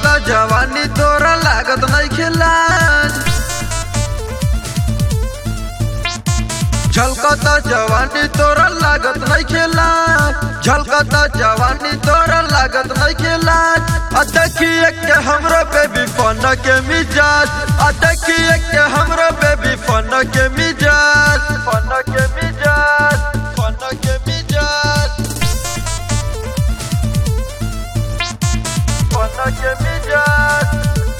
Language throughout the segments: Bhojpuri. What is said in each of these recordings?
झलकता जवानी तोरा लागत नहीं खिलाज झलकता जवानी तोरा लागत नहीं खेला झलकता जवानी तोरा लागत नहीं खेला आ देखिए के हमरो बेबी फन के मिजाज आ देखिए के हमरो बेबी फन के मिजाज फन के मिजाज फन के मिजाज फन के मिजाज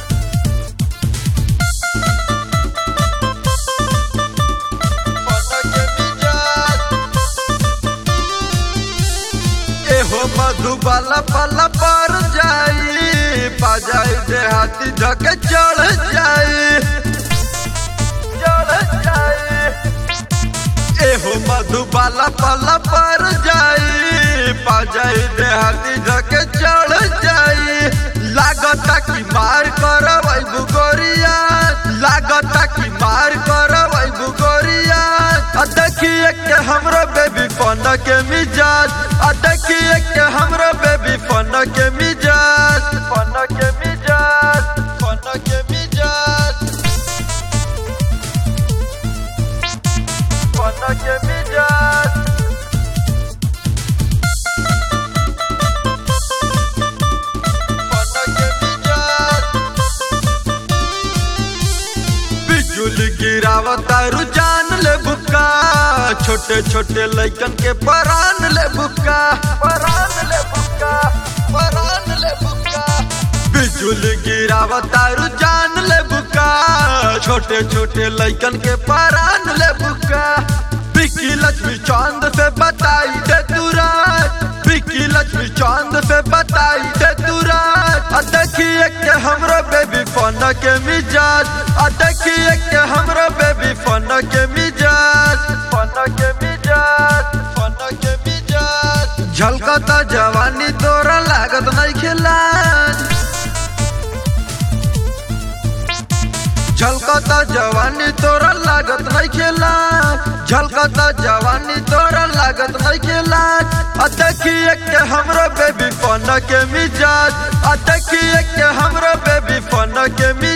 एहो मधुबाला पला पर जाई पा जाई देहाती धके चढ़ जाई चढ़ जाई एहो मधुबाला पला पर जाई पा जाई देहाती धके चढ़ जाई लागता कि मार करवै बुगोरिया लागता कि मार करवै बुगोरिया आ देखिए के हमरो बेबी फन के मिजाज आ देखिए के हमरो बेबी फन के मिजाज फन के मिजाज फन के मिजाज फन के मिजाज फन के मिजाज बिजुली गिरावता रुझान ले बुक्का छोटे छोटे लइकन के परान ले बुक्का परान ले बुक्का परान ले बुक्का बिजुली गिरावता रुझान ले बुक्का छोटे छोटे लइकन के परान ले बुक्का बिकी लक्ष्मी चांद से बताई दे तू रात बिकी लक्ष्मी चांद से बताई दे तू रात आ देखिए के हमरो बेबी फन के मिजाज आ देखिए के हमरो बेबी फन के मिजाज फन के मिजाज फन के मिजाज झलकता जवानी तोरा लागत नहीं खिलाज झलकता जवानी तोरा लागत नहीं खेला झलकता जवानी तोरा लागत नहीं खेला आ देखिए के हमरो बेबी फन के मिजाज आ देखिए के हमरो बेबी फन के मिजाज